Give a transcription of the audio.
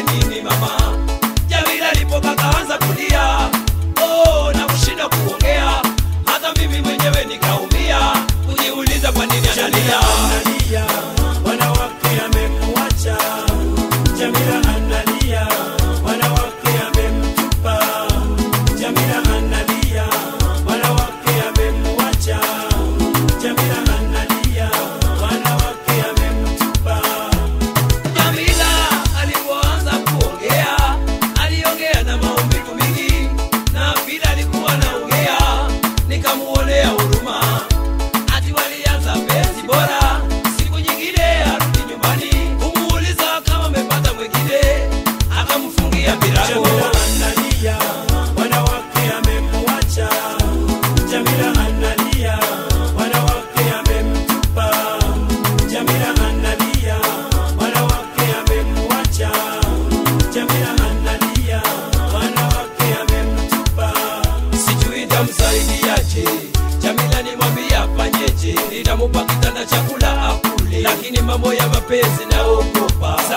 nifanye nini mama? Jamila alipoka kaanza kulia, oh, na kushinda kuongea, hata mimi mwenyewe nikaumia, kujiuliza kwa nini analia. analia, wanawake amemwacha. Jamila analia, wanawake amemtupa. Jamila analia, wanawake amemwacha. Jamila analia, wanawake amemtupa. Jamila alipoanza kuongea, aliongea na maumivu mingi, na vile alikuwa anaongea, nikamuonea huruma. Ati walianza penzi bora, siku nyingine arudi nyumbani, kumuuliza kama amepata mwingine, akamfungia milango. Jamila analia, wanawake amemwacha. Jamila analia, wanawake amemtupa. Jamila analia, wanawake amemwacha. Jamila analia, wanawake amemtupa. sijui tamsaidiaje. Jamila nimwambia afanyeje, nitamupa kitanda chakula akule, lakini mambo ya mapenzi naogopa.